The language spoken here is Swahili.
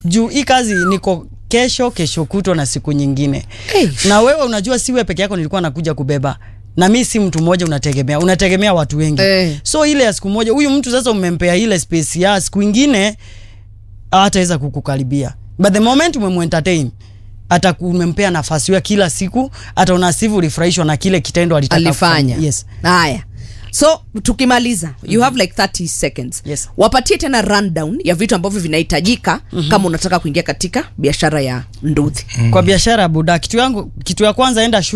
juu hii kazi niko kesho kesho kutwa na siku nyingine Hey. na wewe unajua si wewe peke yako nilikuwa nakuja kubeba na mi si mtu mmoja unategemea unategemea watu wengi Eh. so ile ya siku moja huyu mtu sasa umempea ile space ya siku ingine hataweza kukukaribia but the moment umemuentertain hata umempea nafasi ya kila siku ataona sivu ulifurahishwa na kile kitendo alitaka alifanya kufanya. yes haya so tukimaliza you have like 30 seconds Yes. wapatie tena rundown ya vitu ambavyo vinahitajika kama unataka kuingia katika biashara ya nduthi kwa biashara buda kitu yangu kitu ya kwanza enda shule